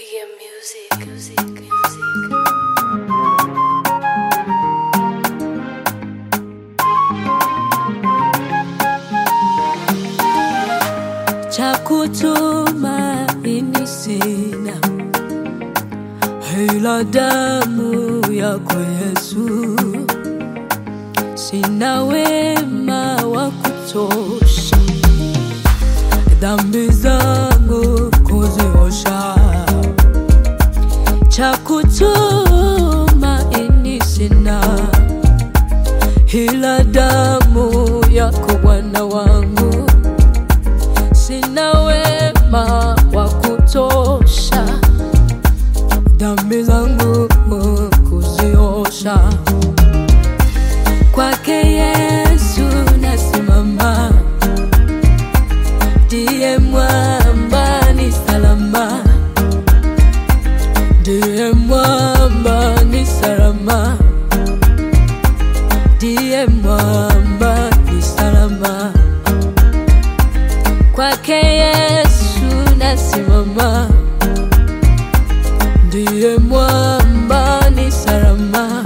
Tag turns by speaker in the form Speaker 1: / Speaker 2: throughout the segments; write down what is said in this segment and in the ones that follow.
Speaker 1: Reggae music, music, music.
Speaker 2: cha kutumaini sina, ila damu yako Yesu. Sina wema wa kutosha, dhambi zangu kuziosha. Cha kutumaini sina, ila damu yako Bwana wangu sina wema wa kutosha, dhambi zangu kuziosha. Kwake Yesu nasimama, ndiye mwamba ni salama, ndiye mwamba ni salama, ndiye mwamba ni salama kwake Yesu nasimama, ndiye mwamba ni salama,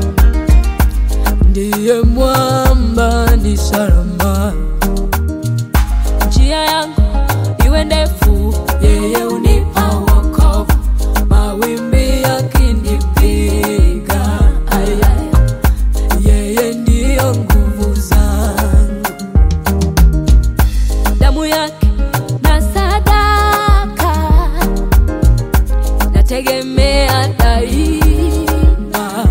Speaker 2: ndiye mwamba ni salama. Njia yangu iwe ndefu, yeye unipa wokovu, mawimbi yakinipiga, ay, ay, yeye ndiyo nguvu zangu damu yake na sadaka nategemea daima,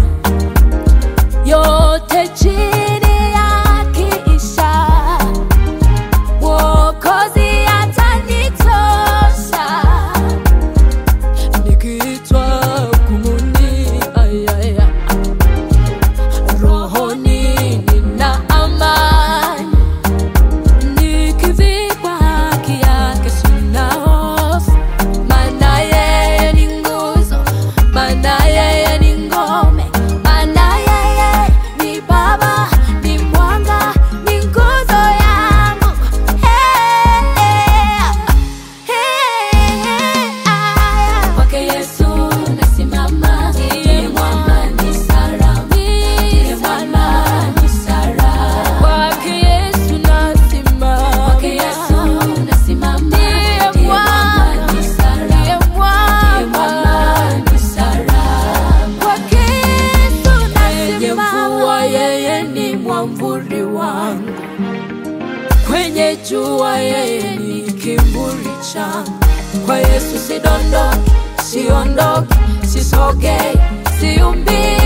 Speaker 2: yote chini yakiisha, Mwokozi atanitosha nikiitwa hukumuni, ayaya, rohoni nina amani nikivikwa haki yake sina hofu, maana yeye ni nguzo, maana yeye ni ngome, maana yeye ni Baba, ni mwanga, ni nguzo yangu. Hey, hey, ah. Kwake Yesu nasimama, ndiye mwamba ni salama, ndiye mwamba ni salama. Kwake Yesu nasimama, kwake Yesu nasimama, ndiye mwamba ni salama, ndiye mwamba ni salama. Kwake Yesu nasimama, yeye ni mwamvuli wangu kwenye jua yeye ni kivuli changu. Kwa Yesu sidondoki, siondoki, sisogei, siumbii